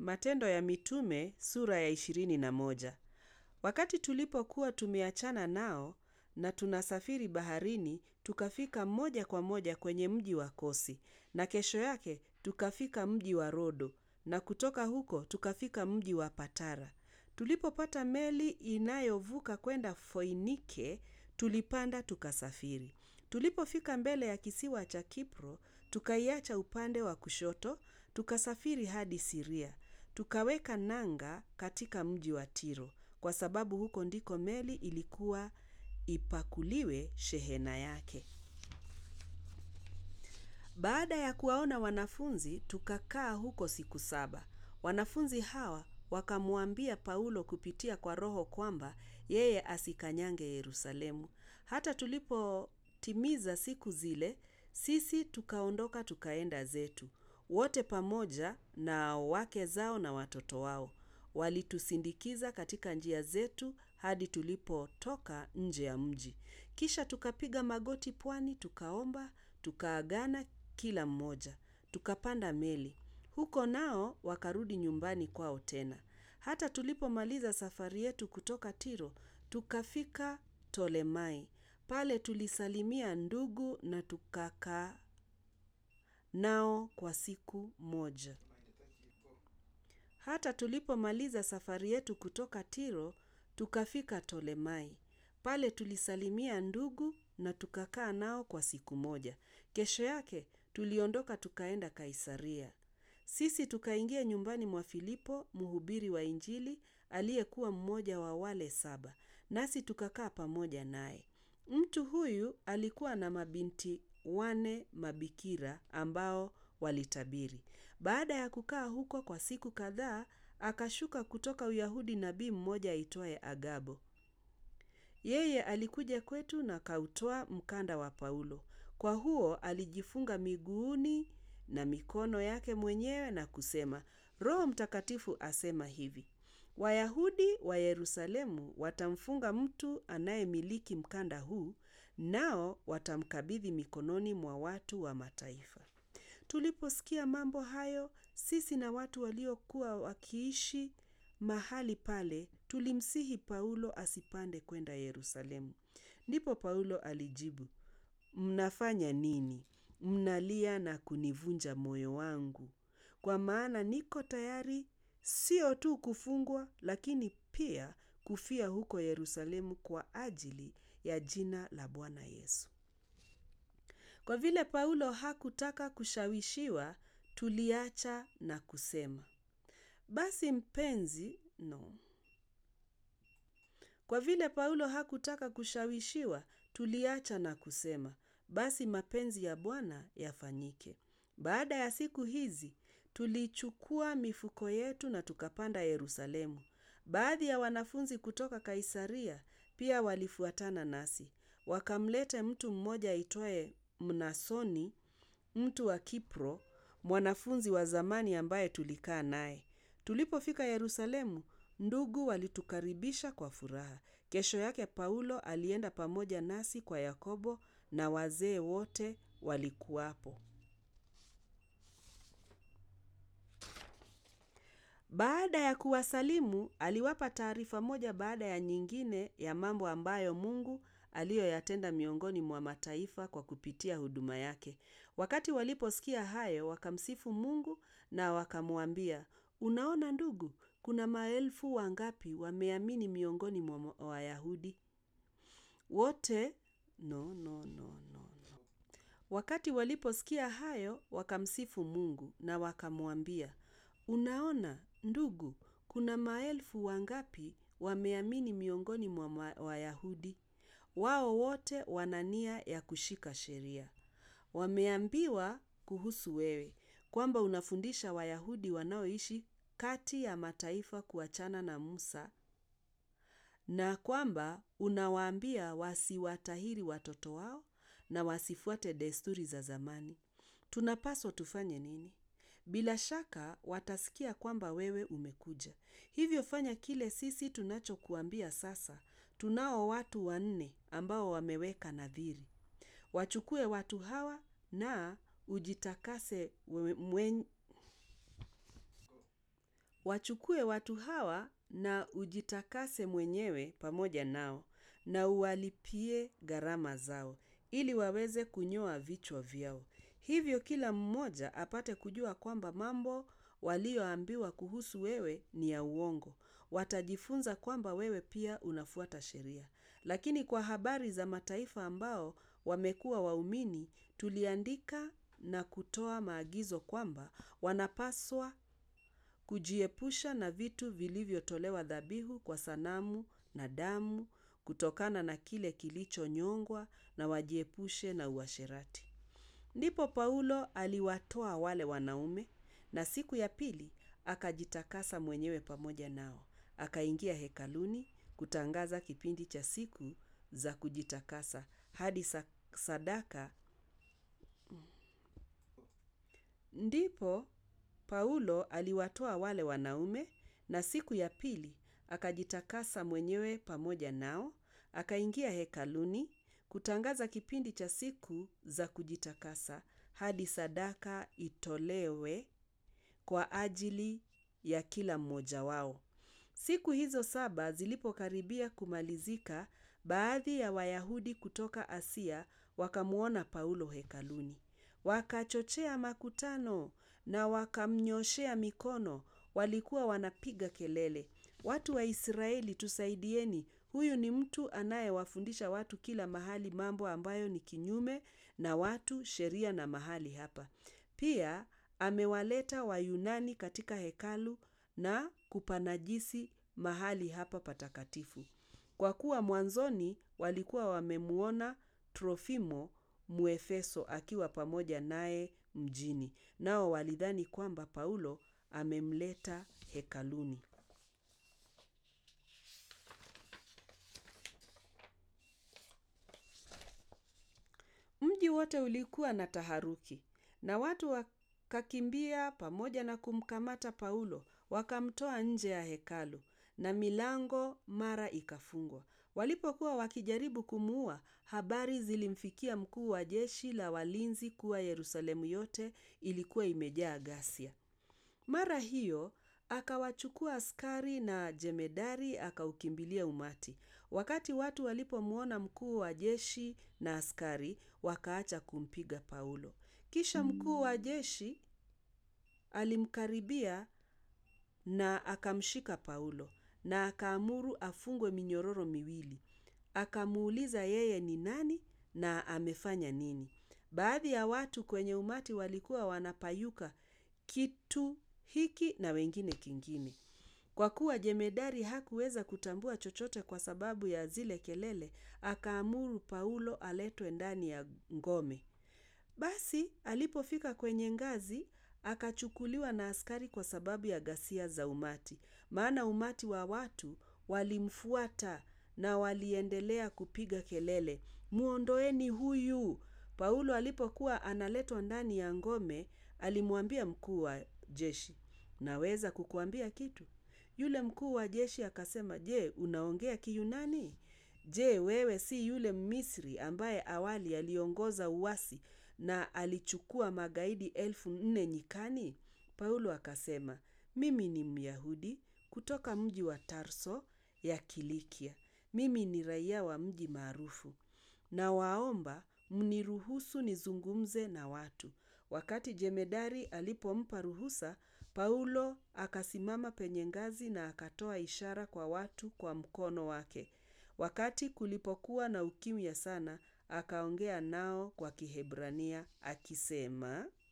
Matendo ya Mitume sura ya ishirini na moja. Wakati tulipokuwa tumeachana nao na tunasafiri baharini, tukafika moja kwa moja kwenye mji wa Kosi, na kesho yake tukafika mji wa Rodo, na kutoka huko tukafika mji wa Patara. Tulipopata meli inayovuka kwenda Foinike, tulipanda tukasafiri. Tulipofika mbele ya kisiwa cha Kipro, tukaiacha upande wa kushoto, tukasafiri hadi Siria. Tukaweka nanga katika mji wa Tiro, kwa sababu huko ndiko meli ilikuwa ipakuliwe shehena yake. Baada ya kuwaona wanafunzi, tukakaa huko siku saba. Wanafunzi hawa wakamwambia Paulo kupitia kwa Roho kwamba yeye asikanyange Yerusalemu. Hata tulipotimiza siku zile, sisi tukaondoka tukaenda zetu. Wote pamoja na wake zao na watoto wao. Walitusindikiza katika njia zetu hadi tulipotoka nje ya mji. Kisha tukapiga magoti pwani, tukaomba, tukaagana kila mmoja. Tukapanda meli. Huko nao wakarudi nyumbani kwao tena. Hata tulipomaliza safari yetu kutoka Tiro, tukafika Tolemai. Pale tulisalimia ndugu na tukakaa nao kwa siku moja. Hata tulipomaliza safari yetu kutoka Tiro, tukafika Tolemai. Pale tulisalimia ndugu na tukakaa nao kwa siku moja. Kesho yake tuliondoka tukaenda Kaisaria. Sisi tukaingia nyumbani mwa Filipo, mhubiri wa Injili, aliyekuwa mmoja wa wale saba. Nasi tukakaa pamoja naye. Mtu huyu alikuwa na mabinti wane mabikira ambao walitabiri. Baada ya kukaa huko kwa siku kadhaa, akashuka kutoka Uyahudi nabii mmoja aitwaye Agabo. Yeye alikuja kwetu na akautoa mkanda wa Paulo. Kwa huo alijifunga miguuni na mikono yake mwenyewe na kusema, Roho Mtakatifu asema hivi: Wayahudi wa Yerusalemu watamfunga mtu anayemiliki mkanda huu, nao watamkabidhi mikononi mwa watu wa mataifa. Tuliposikia mambo hayo, sisi na watu waliokuwa wakiishi mahali pale, tulimsihi Paulo asipande kwenda Yerusalemu. Ndipo Paulo alijibu, mnafanya nini? Mnalia na kunivunja moyo wangu. Kwa maana niko tayari sio tu kufungwa, lakini pia kufia huko Yerusalemu kwa ajili ya jina la Bwana Yesu. Kwa vile Paulo hakutaka kushawishiwa, tuliacha na kusema, basi mpenzi, no. Kwa vile Paulo hakutaka kushawishiwa, tuliacha na kusema, basi mapenzi ya Bwana yafanyike. Baada ya siku hizi, tulichukua mifuko yetu na tukapanda Yerusalemu. Baadhi ya wanafunzi kutoka Kaisaria pia walifuatana nasi. Wakamlete mtu mmoja aitwaye Mnasoni, mtu wa Kipro, mwanafunzi wa zamani ambaye tulikaa naye. Tulipofika Yerusalemu, ndugu walitukaribisha kwa furaha. Kesho yake Paulo alienda pamoja nasi kwa Yakobo na wazee wote walikuwapo. Baada ya kuwasalimu, aliwapa taarifa moja baada ya nyingine ya mambo ambayo Mungu aliyoyatenda miongoni mwa mataifa kwa kupitia huduma yake. Wakati waliposikia hayo, wakamsifu Mungu na wakamwambia, Unaona ndugu, kuna maelfu wangapi wameamini miongoni mwa Wayahudi. Wote no, no, no, no, no. Wakati waliposikia hayo, wakamsifu Mungu na wakamwambia, Unaona ndugu, kuna maelfu wangapi wameamini miongoni mwa Wayahudi. Wao wote wana nia ya kushika sheria. Wameambiwa kuhusu wewe kwamba unafundisha Wayahudi wanaoishi kati ya mataifa kuachana na Musa na kwamba unawaambia wasiwatahiri watoto wao na wasifuate desturi za zamani. Tunapaswa tufanye nini? Bila shaka watasikia kwamba wewe umekuja. Hivyo fanya kile sisi tunachokuambia sasa. Tunao watu wanne ambao wameweka nadhiri. Wachukue watu hawa na ujitakase mwen... wachukue watu hawa na ujitakase mwenyewe pamoja nao na uwalipie gharama zao ili waweze kunyoa vichwa vyao. Hivyo kila mmoja apate kujua kwamba mambo walioambiwa kuhusu wewe ni ya uongo. Watajifunza kwamba wewe pia unafuata sheria. Lakini kwa habari za mataifa ambao wamekuwa waumini, tuliandika na kutoa maagizo kwamba wanapaswa kujiepusha na vitu vilivyotolewa dhabihu kwa sanamu na damu kutokana na kile kilichonyongwa na wajiepushe na uasherati. Ndipo Paulo aliwatoa wale wanaume na siku ya pili akajitakasa mwenyewe pamoja nao. Akaingia hekaluni kutangaza kipindi cha siku za kujitakasa hadi sadaka. Ndipo Paulo aliwatoa wale wanaume na siku ya pili akajitakasa mwenyewe pamoja nao. Akaingia hekaluni kutangaza kipindi cha siku za kujitakasa hadi sadaka itolewe kwa ajili ya kila mmoja wao. Siku hizo saba zilipokaribia kumalizika, baadhi ya Wayahudi kutoka Asia wakamwona Paulo hekaluni. Wakachochea makutano na wakamnyooshea mikono, walikuwa wanapiga kelele. Watu wa Israeli tusaidieni, huyu ni mtu anayewafundisha watu kila mahali mambo ambayo ni kinyume na watu, sheria na mahali hapa. Pia amewaleta Wayunani katika hekalu na kupanajisi mahali hapa patakatifu. Kwa kuwa mwanzoni walikuwa wamemwona Trofimo Mwefeso akiwa pamoja naye mjini. Nao walidhani kwamba Paulo amemleta hekaluni. Mji wote ulikuwa na taharuki na watu wakakimbia pamoja na kumkamata Paulo, wakamtoa nje ya hekalu na milango mara ikafungwa. Walipokuwa wakijaribu kumuua, habari zilimfikia mkuu wa jeshi la walinzi kuwa Yerusalemu yote ilikuwa imejaa ghasia. Mara hiyo akawachukua askari na jemedari akaukimbilia umati. Wakati watu walipomwona mkuu wa jeshi na askari, wakaacha kumpiga Paulo. Kisha mkuu wa jeshi alimkaribia na akamshika Paulo na akaamuru afungwe minyororo miwili. Akamuuliza yeye ni nani na amefanya nini. Baadhi ya watu kwenye umati walikuwa wanapayuka kitu hiki na wengine kingine. Kwa kuwa jemedari hakuweza kutambua chochote kwa sababu ya zile kelele, akaamuru Paulo aletwe ndani ya ngome. Basi alipofika kwenye ngazi, akachukuliwa na askari kwa sababu ya ghasia za umati. Maana umati wa watu walimfuata na waliendelea kupiga kelele, muondoeni huyu. Paulo alipokuwa analetwa ndani ya ngome, alimwambia mkuu wa jeshi, naweza kukuambia kitu? Yule mkuu wa jeshi akasema, je, unaongea Kiyunani? Je, wewe si yule Mmisri ambaye awali aliongoza uasi na alichukua magaidi elfu nne nyikani? Paulo akasema, mimi ni Myahudi kutoka mji wa Tarso ya Kilikia. Mimi ni raia wa mji maarufu. Nawaomba mniruhusu nizungumze na watu. Wakati jemedari alipompa ruhusa, Paulo akasimama penye ngazi na akatoa ishara kwa watu kwa mkono wake. Wakati kulipokuwa na ukimya sana, akaongea nao kwa Kiebrania akisema,